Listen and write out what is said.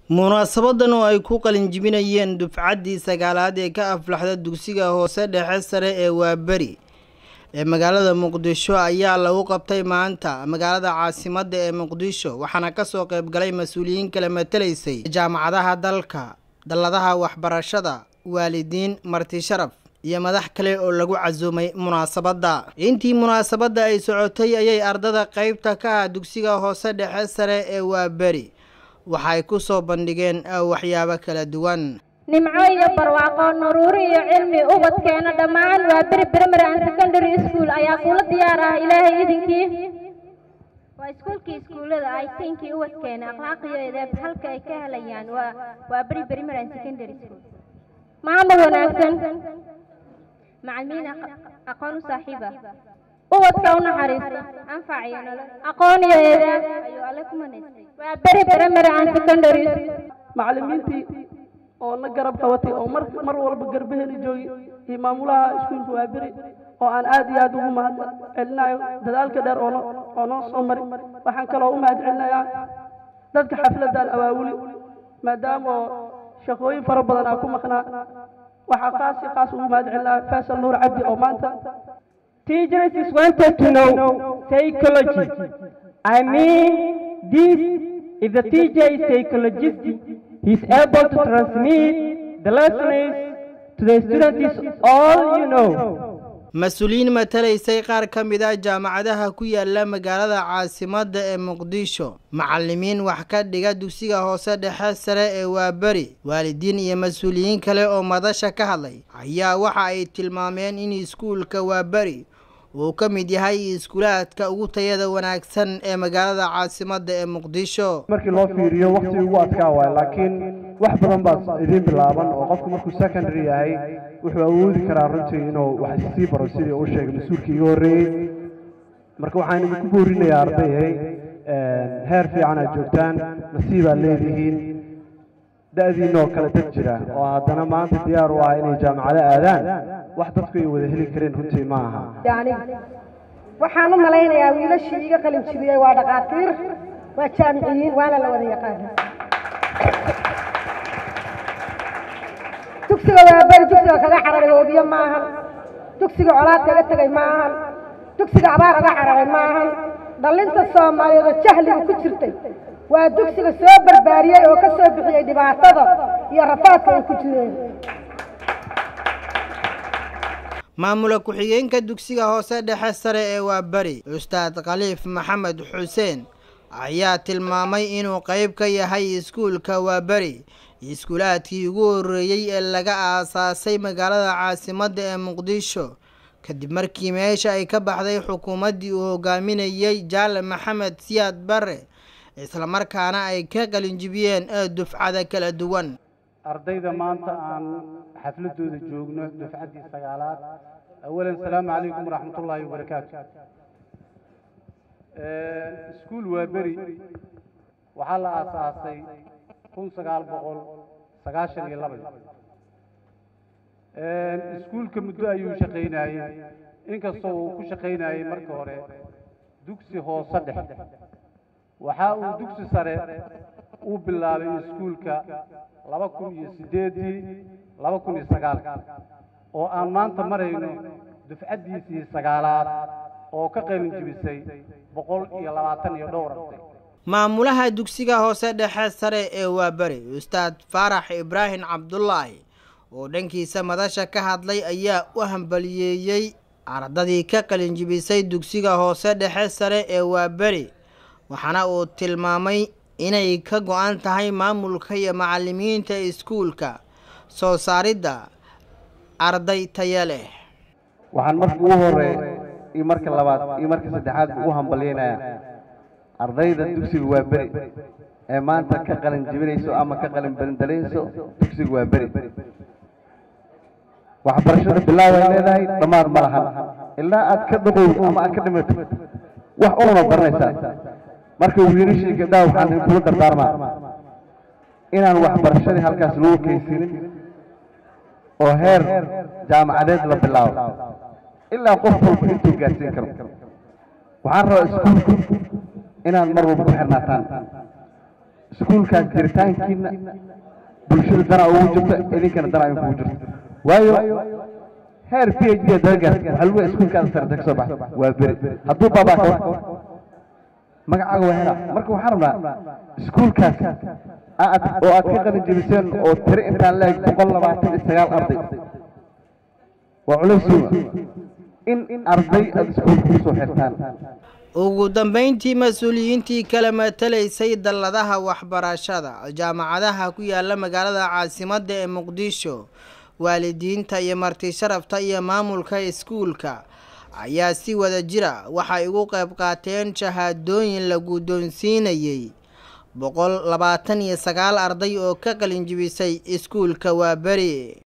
munaasabadan oo ay ku qalinjibinayeen dufcaddii sagaalaad ee ka aflaxda dugsiga hoose dhexe sare ee waaberi ee magaalada muqdisho ayaa lagu qabtay maanta magaalada caasimadda ee muqdisho waxaana kasoo qeybgalay mas-uuliyiin kala matelaysay jaamacadaha dalka dalladaha waxbarashada waalidiin marti sharaf iyo madax kale oo lagu casuumay munaasabadda intii munaasabadda ay socotay ayay ardada qeybta ka ah dugsiga hoose dhexe sare ee waaberi waxay ku soo bandhigeen waxyaabo kala duwan nimco iyo barwaaqo nuruuri iyo cilmi ubadkeena dhammaan waa beri primary and secondary school ayaa kula diyaar ah ilaahay idinkii waa iskuulkii iskuullada ay tinkii ubadkeena akhlaaqiyo edeeb halka ay ka helayaan waa waa beri primary and secondary school maamul wanaagsan macalimiin aqoon u saaxiiba ubadka u naxariista anfac iyo nolol aqoon iyo eedaab ayuu alle ku manaystay waa beri primary and secondary macallimiintii oo na garab qabatay oo mar mar walba garbaheli joogay iyo maamulaha iskuulka waa beri oo aan aad iyo aad ugu mahad celinayo dadaalka dheer oo oo noo soo mari waxaan kaloo u mahad celinayaa dadka xafladaan awaawuli maadaama oo shaqooyin fara badan aan ku maqnaa waxaa qaas iyo qaas ugu mahad celinayaa faysal nuur cabdi oo maanta Teachers is wanted to know psychology. I mean, this, if the teacher is psychologist, he is able to transmit the lessons to the students is all you know. mas-uuliyiin matalaysay qaar ka mid ah jaamacadaha ku yaala magaalada caasimadda ee muqdisho macalimiin wax ka dhiga dugsiga hoose dhexe sare ee waaberi waalidiin iyo mas-uuliyiin kale oo madasha ka hadlay ayaa waxa ay tilmaameen in iskuulka waaberi uu ka mid yahay iskuulaadka ugu tayada wanaagsan ee magaalada caasimadda ee muqdisho markii loo fiiriyo waqti ugu adkaa waay laakiin wax badan baa idiin bilaaban oo qofku markuu secondary yahay wuxuu awoodi karaa runtii inuu wax sii baro sidii uu sheegay mas-uulkii iga horreeyey marka waxaan idinku boorinayaa ardayhay heer fiican aad joogtaan nasiibaad leedihiin da-diinoo kale dad jira oo haddana maanta diyaar u ah inay jaamacado aadaan wax dadku ay wada heli kareen runtii ma aha waxaan u malaynayaa wiilashii iga qalin jibiyey waa dhaqaatiir waa jaamiciyiin waana la wada yaqaana dugsiga waa beri dugsiga kaga cararay hoobiye ma ahan dugsiga colaad kaga tegay ma ahan dugsiga abaar uga cararay ma ahan dhallinta soomaaliyeed oo jahliga ku jirtay waa dugsiga soo barbaariyey oo ka soo bixiyey dhibaatada iyo rafaadka ay ku jireen maamula ku-xigeenka dugsiga hoose dhexe sare ee waaberi ustaad khaliif maxamed xuseen ayaa tilmaamay inuu qeyb ka yahay iskuulka waaberi iskuulaadkii ugu horreeyey ee laga aasaasay magaalada caasimadda ee muqdisho kadib markii meesha ay ka baxday xukuumaddii uu hogaaminayey jaale maxamed siyaad bare islamarkaana ay ka qalinjibiyeen dufcada kala duwan ardayda maanta aan xafladooda joogno dufcaddii sagaalaad awalan salaamu calaykum waraxmatullaahi wabarakaatu iskuul waa beri waxaa la aasaasay kun sagaal boqol sagaashan iyo laba iskuulka muddo ayuu shaqaynayey inkastoo uu ku shaqaynayey marka hore dugsi hoose dhex waxa uu dugsi sare uu bilaabay iskuulka laba kun iyo siddeeddii laba kun iyo sagaalka oo aan maanta marayno dufcaddiisii sagaalaad oo ka qalin jibisay boqol iyo labaatan iyo dhowr arday maamulaha dugsiga hoose dhexe sare ee waaberi ustaad faarax ibraahim cabdulaahi oo dhankiisa madasha ka hadlay ayaa u hambaliyeeyey ardadii ka qalinjibisay dugsiga hoose dhexe sare ee waaberi waxaana uu tilmaamay inay ka go-an tahay maamulka iyo macalimiinta iskuulka soo saaridda arday taya leh waxaan marka ugu hore iyo marka labaad iyo marka saddexaad ugu hambalyaynayaa ardayda dugsiga waa beri ee maanta ka qalin jibinayso ama ka qalin berendalayso dugsiga waa beri waxbarashada bilaaw ay leedahay dhammaad ma lahan ilaa aad ka dhaqowd ama aad ka dhimato wax una baranaysaa marka wiilashii gabdhaha waxaan kula dardaarmaa inaan waxbarashadii halkaas lagu kaysinin oo heer jaamacadeed la bilaabo ilaa qof walba intuu gaarsiin karo waxaan rabaa iskuulku inaad mar walba ku xirnaataan iskuulkaas jiritaankiina bulshada danaa ugu jirto idinkana danaa idinkugu jirto waayo heer p h d dagaas waxaa lagu iskuulkaada sarata ka soo baxa waa beri hadduu baabaa ka magacaaga waa helaa marka waxaan rabnaa iskuulkaas aad oo aad ka qalin jebiseen oo tiri intaan leeg boqol labaatan iyo sagaal arday waa culays suuma in arday aada iskuulka kusoo xirtaan ugu dambeyntii mas-uuliyiintii kala matalaysay dalladaha waxbarashada jaamacadaha ku yaala magaalada caasimadda ee muqdisho waalidiinta iyo marti sharafta iyo maamulka iskuulka ayaa si wada jira waxay ugu qayb qaateen shahaadooyin la guddoonsiinayey boqol labaatan iyo sagaal arday oo ka qalin jibisay iskuulka waaberi